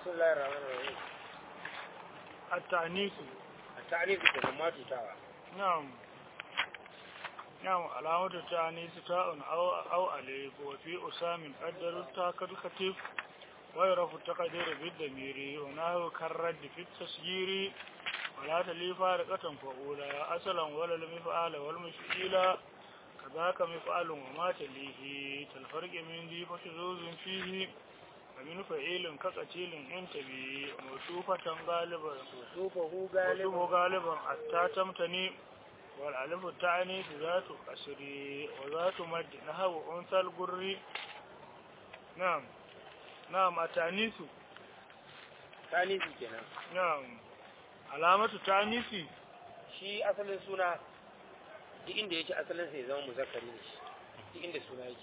بسم الله الرحمن الرحيم التأنيث التعنيف kenan ma tutawa نعم نعم علامة التأنيث تاء أو أو أليف وفي أسام قدر التاء كالخفيف ويعرف التقدير بالضمير ونحو كالرد في التسجير ولا تلي فارقة فأولى أصلا ولا المفعال والمفعيل كذاك مفعل وما تليه كالفرق من ذي فشذوذ فيه ومن فعيل كقتيل انتبه موصوفة غالبا وصوفه وصفه غالبا غالبا حتى تمتني والألف التعني ذات قصر وذات مد نحو أنثى القر نعم نعم التأنيث tanifi kenan نعم علامة التأنيث shi asalin suna duk inda yake asalin sai zama muzakkari ne shi duk inda suna yake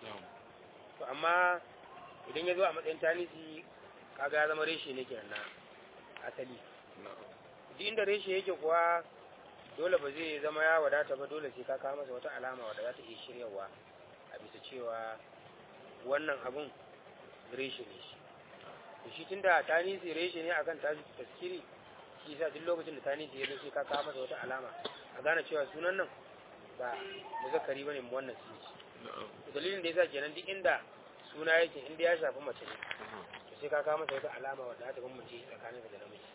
to amma idan ya zo a matsayin tanisi kaga ya zama reshe ne kenan na asali duk inda reshe yake kuwa dole ba zai zama ya wadata ba dole sai ka kawo masa wata alama wadda za ta iya shiryawa a bisa cewa wannan abun reshe ne shi to shi tunda tanisi reshe ne akan tashi taskiri shi sa duk lokacin da tanisi ya zo sai ka kawo masa wata alama a gane cewa sunan nan ba muzakkari bane mu wannan shi dalilin da yasa kenan duk inda suna yake inda ya shafi mace ne to sai ka kawo masa wata alama wadda za ta bambance tsakanin da namiji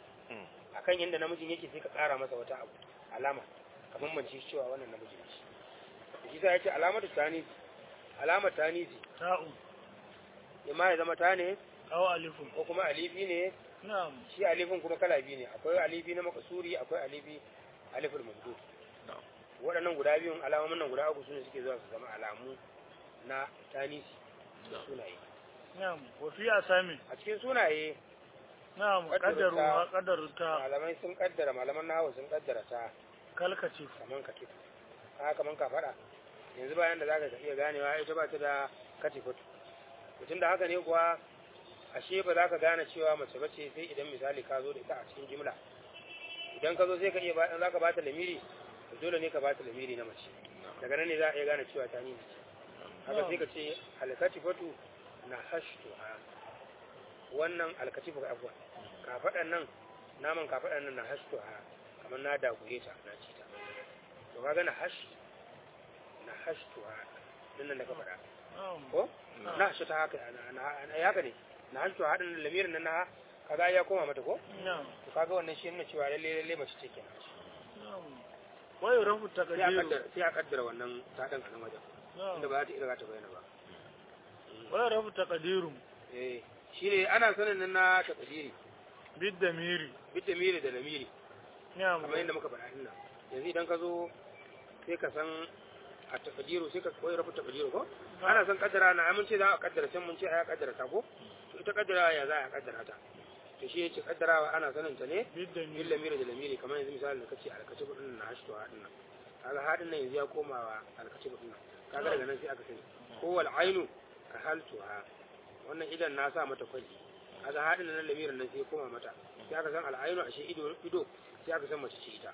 akan yanda namijin yake sai ka kara masa wata abu alama ka bambance shi cewa wannan namiji ne shi to shi sa yace alamatu tanisi alamar tanisi تاء imma ya zama ta ne أو ألف ko kuma alifi ne نعم shi alifin kuma kala biyu ne akwai alifi na makasuri akwai alifi alifin mamdud waɗannan guda biyun alamomin nan guda uku sune suke zuwa su zama alamu na tanisi da sunaye نعم وفي أسامي a cikin sunaye نعم قدر قدروا التاء. قدر التاء malamai sun kaddara malaman nahawu sun kaddara ta كالكتف kaman katif ka kaman ka faɗa yanzu bayan da zaka iya ganewa ita ba ta da katifut mutum da haka ne kuwa ashe ba za ka gane cewa mace bace sai idan misali ka zo da ita a cikin jimla idan ka zo sai ka iya ba za ka ba ta lamiri to dole ne ka ba ta lamiri na mace daga nan ne za a iya gane cewa ta ni mace haka sai ka ce alkatifatu na hashtuha wannan alkatifu afwan kafaɗan nan naman kafaɗan nan na hashtuha kamar na dagure ta na ci ta to kaga na hash na hashtuha din nan da ka faɗa نعم ko na hashi ta haka na na haka ne na hashtuha din lamirin nan na kaga ya koma mata ko نعم to kaga wannan shi nuna cewa lalle lalle mace ce kenan نعم ويعرف sai a التقدير kaddara sai a kaddara wannan ta dan a nan wajen inda نعم ba za ta iya za ta bayyana ba ويعرف التقدير eh shine ana sanin nan na takdiri بالضمير bitamiri da lamiri نعم kamar yadda muka faɗa din nan yanzu idan ka zo sai ka san a takadiru sai ka koyi rafu takadiru ko ana san kaddara na mun ce za a kaddara can mun ce a ya kaddara ta ko to ita kaddara ya za a kaddara ta to shi yace kaddarawa ana sanin ta ne bil بالضمير lamiri da lamiri kamar yanzu misali da kace alkaci kudin na hashto hadin nan kaga hadin nan yanzu ya koma wa alkaci kudin nan kaga daga nan sai aka sani ko wal ainu ka haltuha wannan idan na sa mata kwalli kaga hadin nan lamirin nan sai ya koma mata sai aka san al ainu ashe ido ido sai aka san mace ce ita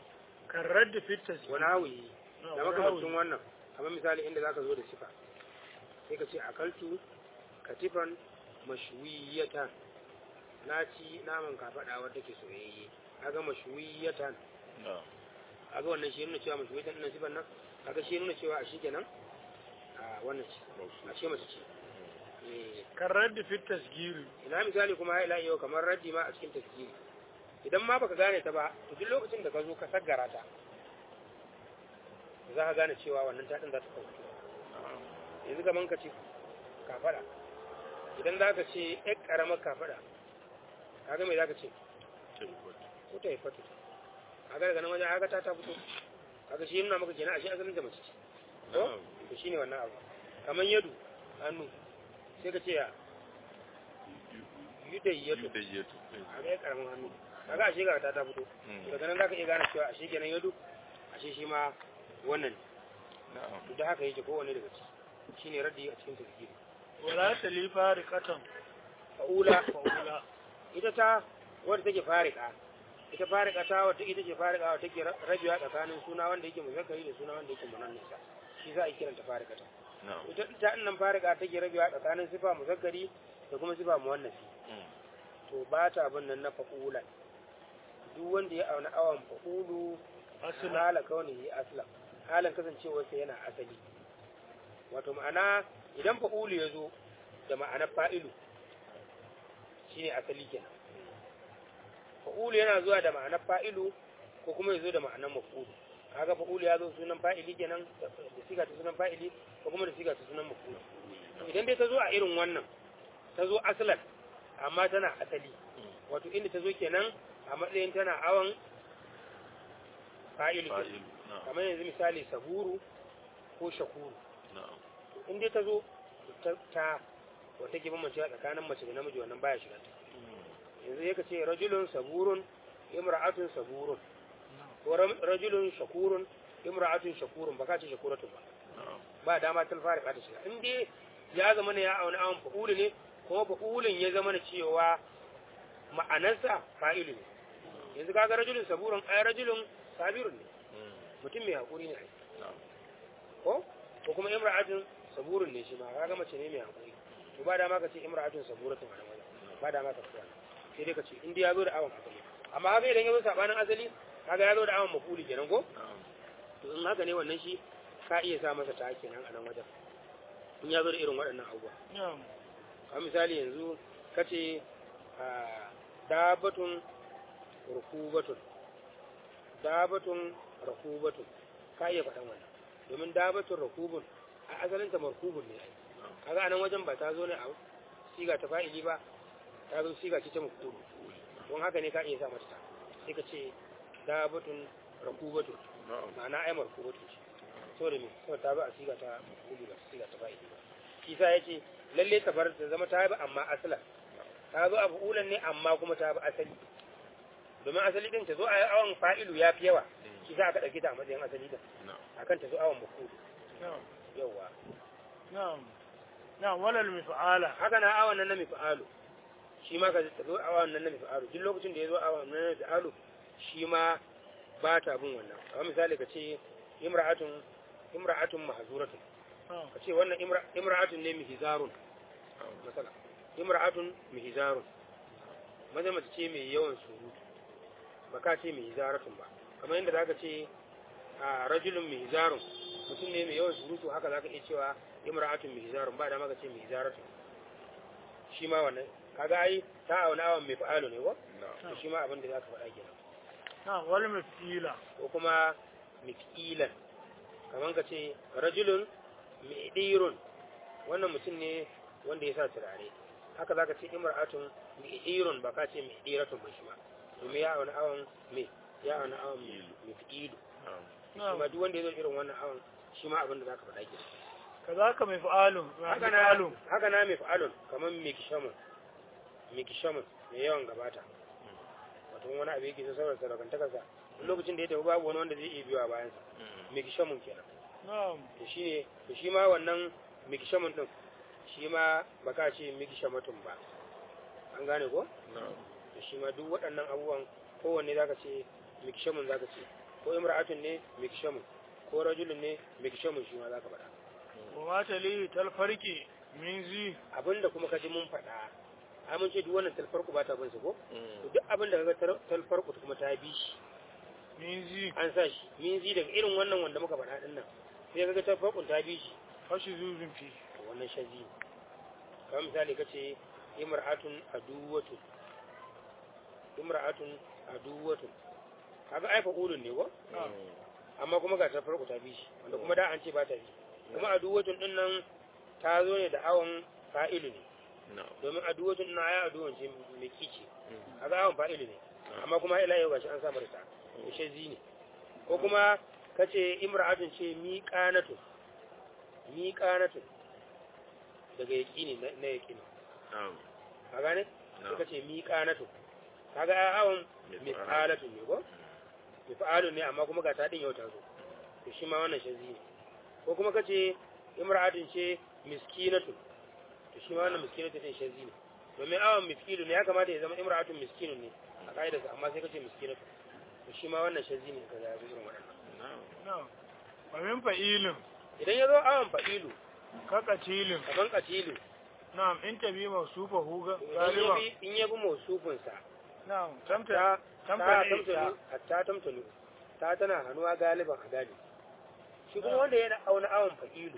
كالرد في التسجيل wani hawi نعم، da makamancin wannan kamar misali inda zaka zo da sifa sai ka ce akaltu katifan mashwiyatan na ci naman kafaɗa wadda ke soyayye kaga mashwiyatan kaga wannan shi nuna cewa mashwiyatan ɗin sifan nan kaga shi nuna cewa a shi kenan a wannan ce a ce mace ce Eh, كالرد في التسجيل ina misali kuma ha ila yau kamar raddi ma a cikin tafsiri idan ma baka gane ta ba to duk lokacin da ka zo ka saggara ta za ka gane cewa wannan ta din za ta kauce yanzu kaman ka ce kafada idan za ka ce ɗan ƙaramar kafada kaga mai za ka ce ko ta yi fatu kaga daga nan wajen haka ta ta fito kaga shi nuna maka kenan a shi asalin da mace ce ko to shine wannan abu kamar yadu hannu sai ka ce ya yudayyatu kaga ya karamin hannu kaga ashe ga ta ta fito daga nan zaka iya gane cewa ashe kenan yadu ashe shi ma wannan to da haka yake kowanne daga ciki shine raddi a cikin tafsiri ولا تلي فارقة fa'ula فأولى ita ta wadda take farika ita farika ta wadda ita ce farika wadda take rabewa tsakanin suna wanda yake muzakkari da suna wanda yake munannisa shi za a kiranta farika ta ita ta nan farika take rabewa tsakanin sifa muzakkari da kuma sifa muwannafi to ba ta bin nan na fa'ulan duk wanda ya auna awan fa'ulu asila hala kaunihi aslan halin kasancewarsa yana asali wato ma'ana idan fa'ulu ya zo da ma'anar fa'ilu shine asali kenan fa'ulu yana zuwa da ma'anar fa'ilu ko kuma ya zo da ma'anar maf'ulu kaga fa'ulu ya zo sunan fa'ili kenan da siga ta sunan fa'ili ko kuma da siga ta sunan maf'ulu idan dai ta zo a irin wannan ta zo asalan amma tana asali wato inda ta zo kenan a matsayin tana awon fa'ilu kenan. fa'ilu na'am kamar yanzu misali saburu ko shakuru na'am in dai ta zo ta ta wata ke bambance tsakanin mace da namiji wannan baya shiga ta yanzu ya ce rajulun saburun imra'atun saburun ko ram- rajulun shakurun imra'atun shakurun ba ka ce shakuratun ba na'am ba dama tun fara ta shiga in dai ya zama ne ya auna awon fa'ulu ne kuma fa'ulun ya zama na cewa ma'anarsa fa'ilu ne yanzu kaga rajulun saburun ai rajulun sabirun ne mutum mai haƙuri ne ai na'am ko ko kuma imra'atun saburun ne shi ma kaga mace ne mai haƙuri to ba dama ka ce imra'atun saburatun a nan wajen ba dama ka tsaya sai dai ka ce in dai ya zo da awon asali amma haka idan ya zo sabanin asali kaga ya zo da awon mafuli kenan ko na'am to in haka ne wannan shi ka iya sa masa ta kenan a nan wajen in ya zo da irin waɗannan abubuwa na'am a misali yanzu ka ce a dabatun rukubatun dabatun rukubatun ka iya faɗan wannan domin dabatun rukubun a asalinta markubun ne ai kaga anan wajen ba ta zo ne a siga ta fa'ili ba ta zo siga ce ta mafulu don haka ne ka iya sa mata ta sai ka ce dabatun rukubatun na'am ma'ana ai markubatun ce saboda me saboda ta zo a siga ta mafulu ba siga ta fa'ili ba kisa ya ce lalle ta bar ta zama ta bi amma asala ta zo abu ulan ne amma kuma ta bi asali domin asali din ta zo a awon fa'ilu ya fi yawa shi za aka ɗauke ta a matsayin asali din na'am akan ta zo awon mafulu na'am yawa na'am na'am walal mif'ala haka na awon nan na mifa'alu shi ma ka ta zo awon nan na mifa'alu duk lokacin da ya zo awon nan na mifa'alu shi ma ba ta bin wannan kamar misali ka ce imra'atun imra'atun mahzuratun na'am ka ce wannan imra- imra'atun ne mihizarun masala imra'atun mihizarun maza mace ce mai yawan surutu ba ka ce mihizaratun ba kamar yadda zaka ce a rajulun mihizarun mutum ne mai yawan surutu haka zaka iya cewa imra'atun mihizarun ba da maka ce mihizaratun shi ma wannan kaga ai ta auna awan mai fa'alu ne ko na'am to shi ma abin da zaka faɗa kenan na'am wal mif'ila ko kuma mifilan kamar ka ce rajulun mi'dirun wannan mutum ne wanda ya sa turare haka zaka ce imra'atun mi'dirun ba ka ce mi'diratun ba shi ma domin ya auna awon me ya auna awon mifilu na'am shi ma na'am duk wanda ya zo irin wannan awon shi ma abin da zaka faɗa ke kazaka mif'alun haka na mif'alun haka na mif'alun kamar mikishamun mikishamun mai yawan gabata wato wani abu yake so saboda sadakantakarsa duk lokacin da ya tafi babu wani wanda zai iya biyo a bayansa mikishamun kenan na'am to shi ne to shi ma wannan mikishamun din shi ma ba ka ce mikishamatun ba an gane ko na'am to shi ma duk waɗannan abubuwan kowanne zaka ce mikishamun zaka ce ko imra'atun ne mikishamun ko rajulun ne mikishamun shi ma zaka faɗa wa ma talihi tal farqi min zi abinda kuma ka ji mun faɗa ai mun ce duk wannan talfarku ba ta bin su ko to Mm. duk abin da kaga tar- talfarku kuma ta bi shi min zi an sa shi min zi daga irin wannan wanda muka faɗa din nan sai kaga talfarkun ta bi shi fashi zuzun fi to wannan shazi ne kamar misali kace imra'atun aduwatun imra'atun aduwatun kaga ai fa'ulun ne ko na'am amma kuma ga ta farko ta bi shi wanda kuma da an ce ba ta bi kuma aduwatun din nan ta zo ne da awon fa'ilu ne na'am domin aduwatun na ya aduwan ce mai kici Mm. kaga awon fa'ilu ne amma kuma ila yau gashi an sa marta ya zi ne ko kuma kace imra'atun ce miqanatu miqanatu daga yaqini na na yaqini na'am ka gane sai na'am kace miqanatu kaga awon miqalatu ne ko mifa'alu ne amma kuma ga ta din yau ta zo to shi ma wannan shazi ne ko kuma kace imra'atun ce miskinatu to shi ma wannan miskinatu din shazi ne domin awon miskilu ne ya kamata ya zama imra'atun miskinun ne a ka'idarsa amma sai kace miskinatu to shi ma wannan shazi ne kaza ya zo irin wannan na'am na'am wa min fa'ilin idan ya zo awon fa'ilu ka qatilin kaman qatilu na'am in tabi mawsufahu in ya galiban bi in ya bi mausufinsa na'am tamta ta tamta ta ne tamtanu hatta tamtanu ta tana hannuwa galiban a galibi shi kuma wanda yana auna awon fa'ilu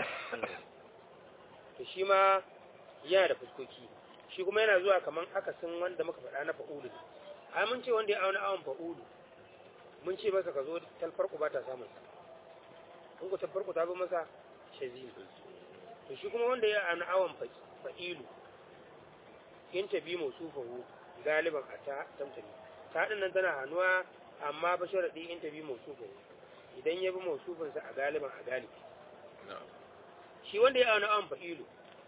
to shi ma yana da fuskoki shi kuma yana zuwa kaman akasin wanda muka faɗa na fa'ulu ne ai mun ce wanda ya auna awon fa'ulu mun ce masa ka zo talfarku ba ta samun sa in ku talfarku ta bi masa shazi to shi kuma wanda ya auna awon fa- fa'ilu in ta bi mausufahu galiban a ta tamtami ta ɗin nan tana hannuwa amma ba sharaɗi in ta bi mausufahu idan ya bi mausufinsa a galiban a galibi shi wanda ya auna awon fa'ilu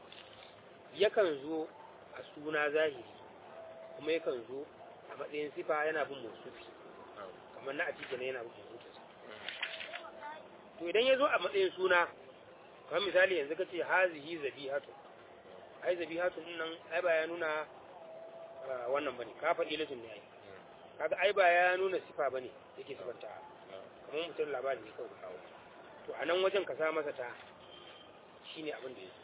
yakan zo a suna zahiri kuma yakan zo a matsayin sifa yana bin mausufi kamar na a cikin yana bin mausufinsa to idan ya zo a matsayin suna kamar misali yanzu ka ce hazihi zabihatu ai zabihatu din nan ai ba ya nuna ah, wannan bane ka faɗi latin ne ai kaga ai ba ya nuna sifa bane yake sifanta kamar mutum labari ne kawai ka kawo to a nan wajen ka sa masa ta shine abin da yake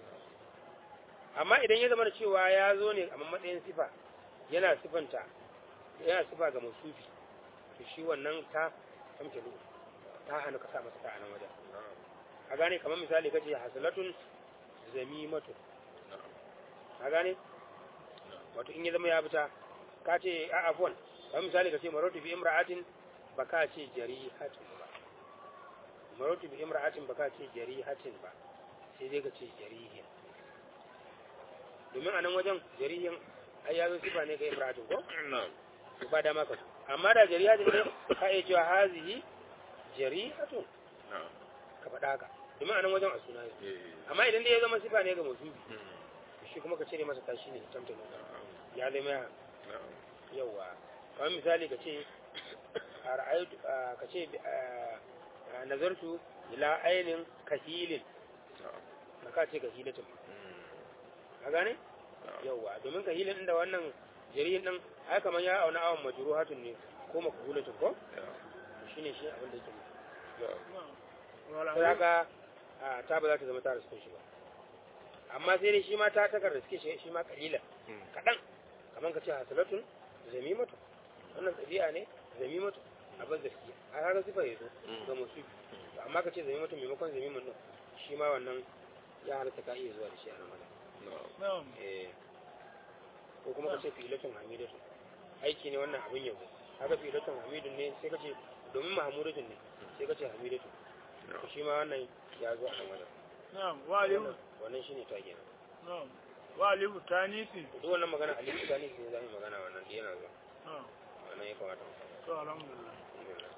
amma idan ya zama da cewa ya zo ne a matsayin sifa yana sifanta yana sifa ga musufi to shi wannan ta tamtalu ta hannu ka sa masa ta a nan wajen a gane kamar misali kace hasalatun zamimatu a gane wato in ya zama ya fita ka ce a afwan kamar misali kace maratu bi imra'atin ba ka ce jarihatin ba maratu bi imra'atin ba ka ce jarihatin ba sai dai ka ce jarihin domin a nan wajen jarihin ai ya zo sifa ne ga imra'atin ko to ba dama ka so amma da jarihatin ne ka iya cewa hazihi jarihatun ka faɗa haka domin a nan wajen a suna ne amma idan dai ya zama sifa ne ga musubi shi kuma ka cire masa tashi ne tamta ya zama ya yawa kamar misali ka ce a ra'aytu a- ka ce a- a nazartu ila ainin kahilin ba ka ce kahilatin ka gane yawa domin kahilin inda wannan jarihin din ai kamar ya auna awon majruhatun ne ko makhulatun ko shine shi abin da yake nufi wala sai haka a ta ba za ta zama ta riske shi ba amma sai dai shi ma ta takar riske shi shi ma kalila kaɗan kamar ka ce hasalatun zamimatu wannan ɗabi'a ne zamimatu abin zarki a haka sifa ya zo ga musu amma ka ce zamimatu maimakon zamiman nan shi ma wannan ya halatta ka iya zuwa da shi a nan wajen na'am Eh, ko kuma ka ce filatun hamidatu aiki ne wannan abin yabo haka filatun hamidun ne sai ka ce domin mahamudatun ne sai ka ce hamidatu to shi ma wannan ya zo a nan wajen na'am wa alifu wannan shine ta kenan na'am wa alifu tanisi duk wannan magana alifu ta ne sai za mu magana wannan da yana zuwa na'am wannan ya kamata mu to alhamdulillah sani